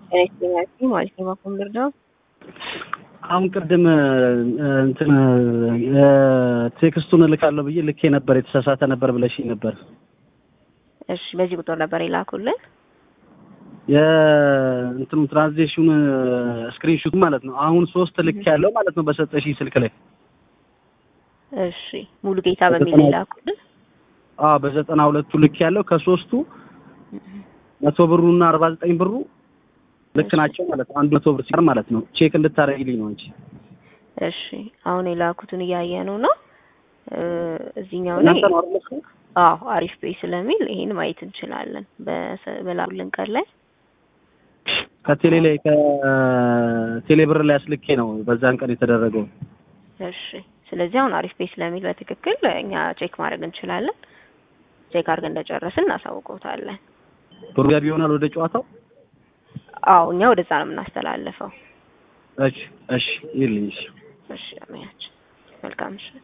ጤናስጥኛችሁ ማለት ነው። ባኩም ልርዳው አሁን ቅድም እንትን ቴክስቱን እልካለሁ ብዬ ልኬ ነበር፣ የተሳሳተ ነበር ብለሽኝ ነበር። እሺ፣ በዚህ ቁጥር ነበር የላኩልን። የእንትኑ ትራንዚሽን ስክሪንሹት ማለት ነው። አሁን ሶስት ልክ ያለው ማለት ነው በሰጠሽኝ ስልክ ላይ። እሺ፣ ሙሉ ጌታ በሚል የላኩልን። አዎ፣ በዘጠና ሁለቱ ልክ ያለው ከሶስቱ መቶ ብሩና አርባ ዘጠኝ ብሩ ልክ ናቸው ማለት ነው። አንዱ መቶ ብር ሲቀር ማለት ነው። ቼክ እንድታደርጊልኝ ነው እንጂ። እሺ አሁን የላኩትን እያየ ነው ነው እዚህኛው ላይ እናንተ ነው አይደል? አዎ አሪፍ ፔይ ስለሚል ይሄን ማየት እንችላለን። በላኩልን ቀን ላይ ከቴሌ ላይ ከቴሌ ብር ላይ አስልኬ ነው በዛን ቀን የተደረገው። እሺ ስለዚህ አሁን አሪፍ ፔይ ስለሚል በትክክል እኛ ቼክ ማድረግ እንችላለን። ቼክ አድርገን እንደጨረስን እናሳውቀውታለን። ብሩ ገቢ ይሆናል ወደ ጨዋታው። አዎ እኛ ወደዛ ነው የምናስተላልፈው። እሺ እሺ ይልኝ። እሺ አመያች መልካም እሺ